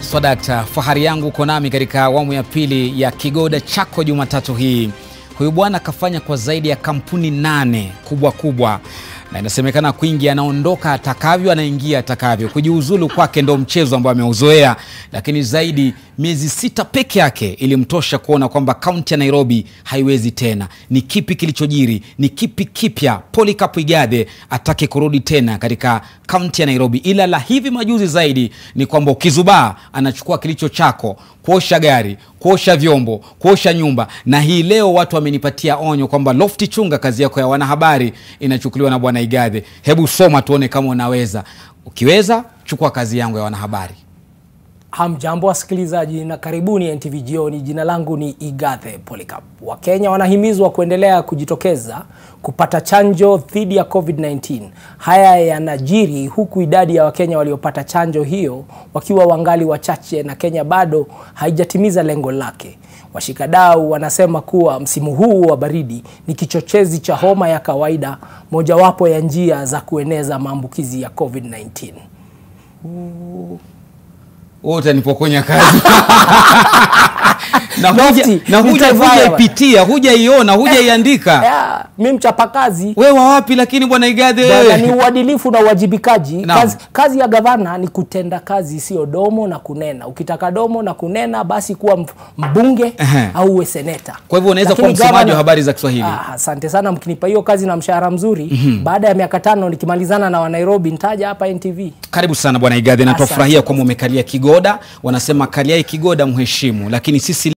Swadakta, fahari yangu uko nami katika awamu ya pili ya Kigoda chako Jumatatu hii. Huyu bwana akafanya kwa zaidi ya kampuni nane kubwa kubwa, na inasemekana kwingi anaondoka atakavyo, anaingia atakavyo. Kujiuzulu kwake ndo mchezo ambao ameuzoea, lakini zaidi miezi sita peke yake ilimtosha kuona kwamba kaunti ya Nairobi haiwezi tena. Ni kipi kilichojiri? Ni kipi kipya? Polycarp Igathe atake kurudi tena katika kaunti ya Nairobi, ila la hivi majuzi zaidi ni kwamba ukizubaa anachukua kilicho chako, kuosha gari, kuosha vyombo, kuosha nyumba. Na hii leo watu wamenipatia onyo kwamba Lofty, chunga kazi yako ya wanahabari inachukuliwa na bwana Igathe. Hebu soma tuone kama unaweza. Ukiweza chukua kazi yangu ya wanahabari. Hamjambo wasikilizaji na karibuni NTV Jioni. Jina langu ni Igathe Polycarp. Wakenya wanahimizwa kuendelea kujitokeza kupata chanjo dhidi ya COVID-19. Haya yanajiri huku idadi ya Wakenya waliopata chanjo hiyo wakiwa wangali wachache na Kenya bado haijatimiza lengo lake. Washikadau wanasema kuwa msimu huu wa baridi ni kichochezi cha homa ya kawaida, mojawapo ya njia za kueneza maambukizi ya COVID-19. Wewe utanipokonya kazi na huja Lofty, na huja nitavaa hujaipitia hujaiona hujaiandika Ya, mi mchapakazi wewe wa wapi? Lakini bwana Igathe Bwana, ni wewe uadilifu na uwajibikaji. Naam. Kazi, kazi ya gavana ni kutenda kazi, sio domo na kunena. Ukitaka domo na kunena, basi kuwa mf- mbunge Ehe. au uwe seneta. Kwa hivyo unaweza Lakini kuwa msemaji gavana- wa habari za Kiswahili. Ah, Asante sana, mkinipa hiyo kazi na mshahara mzuri, baada ya miaka tano nikimalizana na Wanairobi nitaja hapa NTV. Karibu sana bwana Igathe, na Asante. twafurahia kwamba umekalia Kigoda. Wanasema kaliai Kigoda mheshimu, lakini sisi